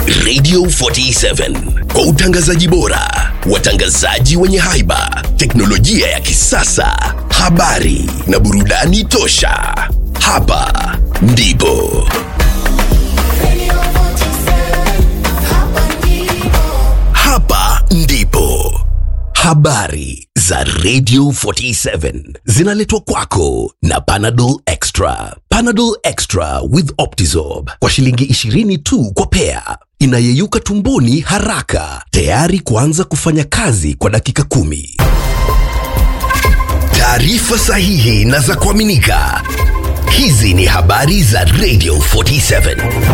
Radio 47 kwa utangazaji bora, watangazaji wenye haiba, teknolojia ya kisasa, habari na burudani tosha. Hapa ndipo hapa ndipo habari za Radio 47 zinaletwa kwako na Panadol Extra. Panadol Extra with Optizorb kwa shilingi 20 tu kwa pea, inayeyuka tumboni haraka, tayari kuanza kufanya kazi kwa dakika kumi. Taarifa sahihi na za kuaminika. Hizi ni habari za Radio 47.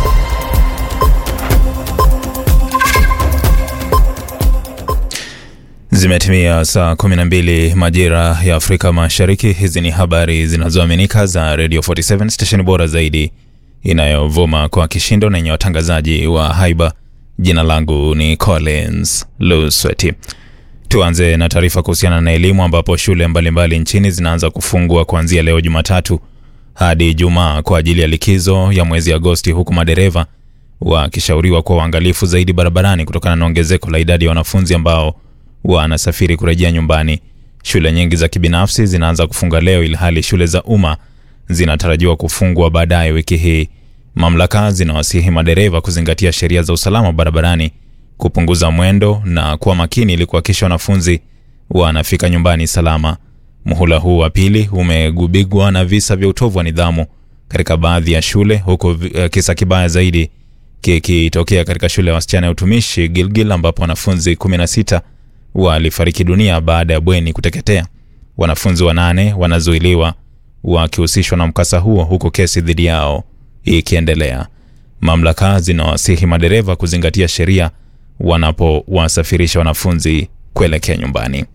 Zimetimia saa 12 majira ya Afrika Mashariki. Hizi ni habari zinazoaminika za Radio 47 stesheni bora zaidi inayovuma kwa kishindo na yenye watangazaji wa haiba. Jina langu ni Collins Lusweti. Tuanze na taarifa kuhusiana na elimu ambapo shule mbalimbali mbali nchini zinaanza kufungwa kuanzia leo Jumatatu hadi Ijumaa kwa ajili ya likizo ya mwezi Agosti, huku madereva wakishauriwa kuwa uangalifu zaidi barabarani kutokana na ongezeko la idadi ya wanafunzi ambao wanasafiri kurejea nyumbani. Shule nyingi za kibinafsi zinaanza kufunga leo, ilhali shule za umma zinatarajiwa kufungwa baadaye wiki hii. Mamlaka zinawasihi madereva kuzingatia sheria za usalama barabarani, kupunguza mwendo na kuwa makini ili kuhakikisha wanafunzi wanafika nyumbani salama. Muhula huu wa pili umegubigwa na visa vya utovu wa nidhamu katika baadhi ya shule, huku uh, kisa kibaya zaidi kikitokea katika shule ya wasichana ya utumishi Gilgil ambapo wanafunzi 16 walifariki dunia baada ya bweni kuteketea. Wanafunzi wanane wanazuiliwa wakihusishwa na mkasa huo huku kesi dhidi yao ikiendelea. Mamlaka zinawasihi madereva kuzingatia sheria wanapowasafirisha wanafunzi kuelekea nyumbani.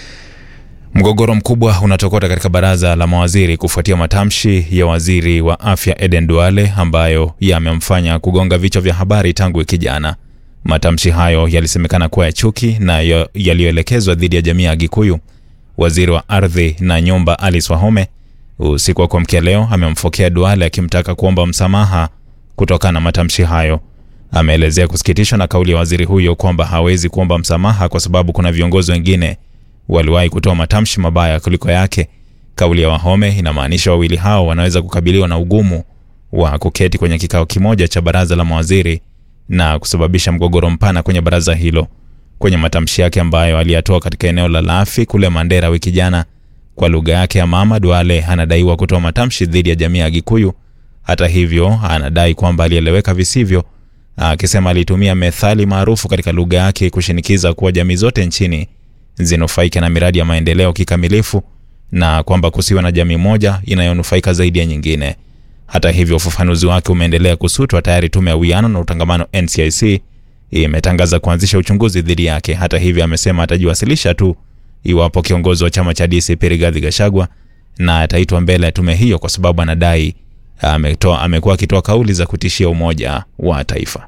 Mgogoro mkubwa unatokota katika baraza la mawaziri kufuatia matamshi ya waziri wa afya Eden Duale ambayo yamemfanya kugonga vichwa vya habari tangu wiki jana. Matamshi hayo yalisemekana kuwa ya chuki na yaliyoelekezwa dhidi ya jamii ya Gikuyu. Waziri wa ardhi na nyumba Alice Wahome usiku wa kuamkia leo amemfokea Duale akimtaka kuomba msamaha kutokana na matamshi hayo. Ameelezea kusikitishwa na kauli ya waziri huyo kwamba hawezi kuomba msamaha kwa sababu kuna viongozi wengine waliwahi kutoa matamshi mabaya kuliko yake. Kauli ya Wahome inamaanisha wawili hao wanaweza kukabiliwa na ugumu wa kuketi kwenye kikao kimoja cha baraza la mawaziri na kusababisha mgogoro mpana kwenye baraza hilo. Kwenye matamshi yake ambayo aliyatoa katika eneo la Lafi kule Mandera wiki jana kwa lugha yake ya mama, Duale anadaiwa kutoa matamshi dhidi ya jamii ya Gikuyu. Hata hivyo, anadai kwamba alieleweka visivyo, akisema alitumia methali maarufu katika lugha yake kushinikiza kuwa jamii zote nchini zinufaike na miradi ya maendeleo kikamilifu na kwamba kusiwe na jamii moja inayonufaika zaidi ya nyingine. Hata hivyo, ufafanuzi wake umeendelea kusutwa. Tayari tume ya uwiano na utangamano NCIC imetangaza kuanzisha uchunguzi dhidi yake. Hata hivyo, amesema atajiwasilisha tu iwapo kiongozi wa chama cha DCP Rigathi Gachagua na ataitwa mbele ya tume hiyo, kwa sababu anadai ametoa amekuwa akitoa kauli za kutishia umoja wa taifa.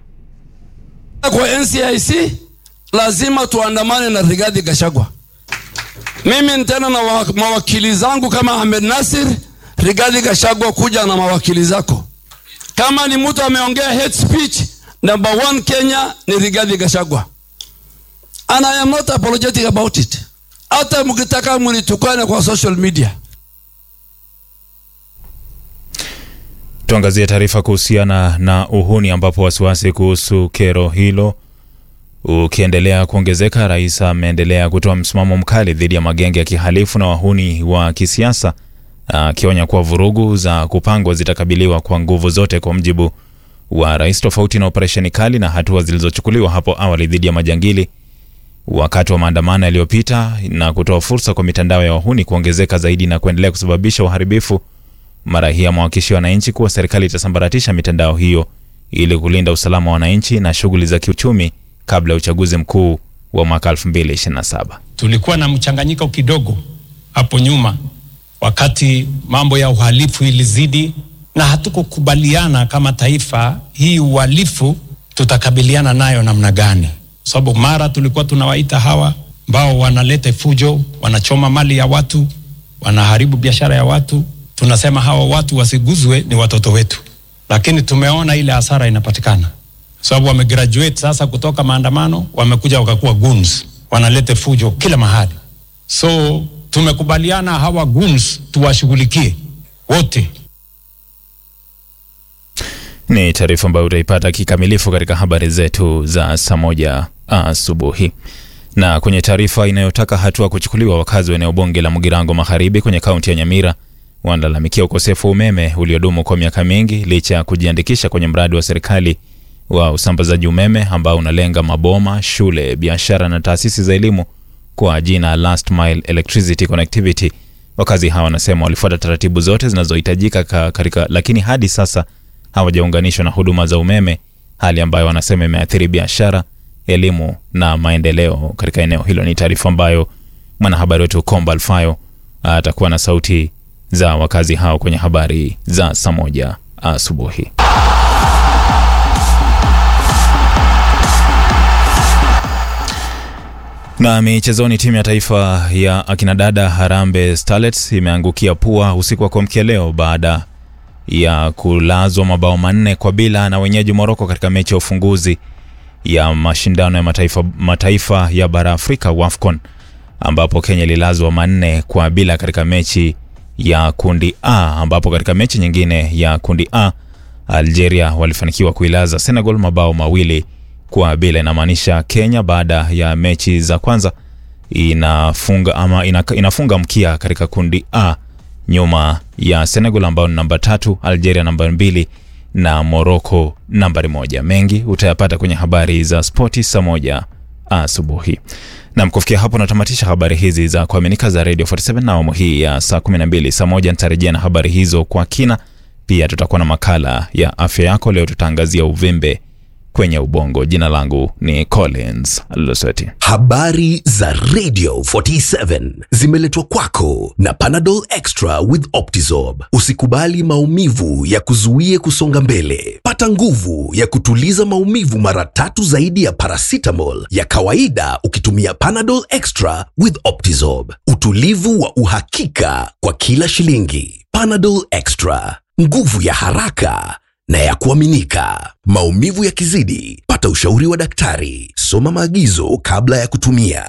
Kwa NCIC lazima tuandamane na Rigathi Gachagua. Mimi nitena na mawakili zangu kama Ahmed Nasir, Rigathi Gachagua, kuja na mawakili zako. Kama ni mtu ameongea hate speech, number one Kenya ni Rigathi Gachagua, and I am not apologetic about it. Hata mkitaka mnitukane kwa social media. Tuangazie taarifa kuhusiana na uhuni ambapo wasiwasi kuhusu kero hilo ukiendelea kuongezeka. Rais ameendelea kutoa msimamo mkali dhidi ya magenge ya kihalifu na wahuni wa kisiasa, akionya kuwa vurugu za kupangwa zitakabiliwa kwa nguvu zote. Kwa mjibu wa rais, tofauti na operesheni kali na hatua zilizochukuliwa hapo awali dhidi ya majangili wakati wa maandamano yaliyopita na kutoa fursa kwa mitandao ya wahuni kuongezeka zaidi na kuendelea kusababisha uharibifu, mara hii amewahakikishia wananchi kuwa serikali itasambaratisha mitandao hiyo ili kulinda usalama wa wananchi na shughuli za kiuchumi kabla ya uchaguzi mkuu wa mwaka 2027. Tulikuwa na mchanganyiko kidogo hapo nyuma wakati mambo ya uhalifu ilizidi, na hatukukubaliana kama taifa hii uhalifu tutakabiliana nayo namna gani, kwa sababu mara tulikuwa tunawaita hawa ambao wanaleta fujo, wanachoma mali ya watu, wanaharibu biashara ya watu, tunasema hawa watu wasiguzwe, ni watoto wetu, lakini tumeona ile hasara inapatikana sababu wamegraduate sasa kutoka maandamano, wamekuja wakakuwa goons, wanaleta fujo kila mahali. So tumekubaliana hawa goons tuwashughulikie wote. Ni taarifa ambayo utaipata kikamilifu katika habari zetu za saa moja asubuhi. Na kwenye taarifa inayotaka hatua kuchukuliwa, wakazi wa eneo bunge la Mugirango Magharibi kwenye kaunti ya Nyamira wanalalamikia ukosefu wa umeme uliodumu kwa miaka mingi licha ya kujiandikisha kwenye mradi wa serikali wa usambazaji umeme ambao unalenga maboma, shule, biashara na taasisi za elimu kwa jina Last Mile Electricity Connectivity. Wakazi hawa wanasema walifuata taratibu zote zinazohitajika katika, lakini hadi sasa hawajaunganishwa na huduma za umeme, hali ambayo wanasema imeathiri biashara, elimu na maendeleo katika eneo hilo. Ni taarifa ambayo mwanahabari wetu Komba Alfayo atakuwa na sauti za wakazi hao kwenye habari za saa moja asubuhi. Na michezoni, timu ya taifa ya akinadada Harambee Starlets imeangukia pua usiku wa kuamkia leo baada ya kulazwa mabao manne kwa bila na wenyeji Moroko katika mechi ya ufunguzi ya mashindano ya mataifa, mataifa ya bara Afrika WAFCON ambapo Kenya ililazwa manne kwa bila katika mechi ya kundi A, ambapo katika mechi nyingine ya kundi A Algeria walifanikiwa kuilaza Senegal mabao mawili kwa bila. Inamaanisha Kenya baada ya mechi za kwanza inafunga ama inafunga mkia katika kundi A nyuma ya Senegal ambao ni namba tatu, Algeria namba mbili na Morocco nambari moja. Mengi utayapata kwenye habari za spoti saa moja asubuhi. Nam, kufikia hapo natamatisha habari hizi za kuaminika za Radio 47 na awamu hii ya saa 12. Saa moja nitarejea na habari hizo kwa kina. Pia tutakuwa na makala ya afya yako. Leo tutaangazia uvimbe kwenye ubongo. Jina langu ni Collins Loseti. Habari za Radio 47 zimeletwa kwako na Panadol Extra with Optizorb. Usikubali maumivu ya kuzuie kusonga mbele. Pata nguvu ya kutuliza maumivu mara tatu zaidi ya paracetamol ya kawaida ukitumia Panadol Extra with Optizorb. Utulivu wa uhakika kwa kila shilingi. Panadol Extra, nguvu ya haraka na ya kuaminika. Maumivu yakizidi, pata ushauri wa daktari. Soma maagizo kabla ya kutumia.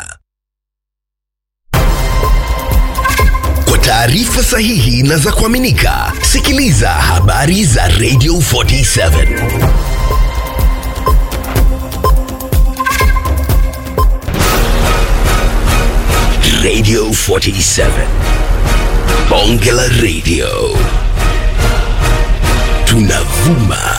Kwa taarifa sahihi na za kuaminika, sikiliza habari za Radio 47. Radio 47. Bonge la Radio. Tunavuma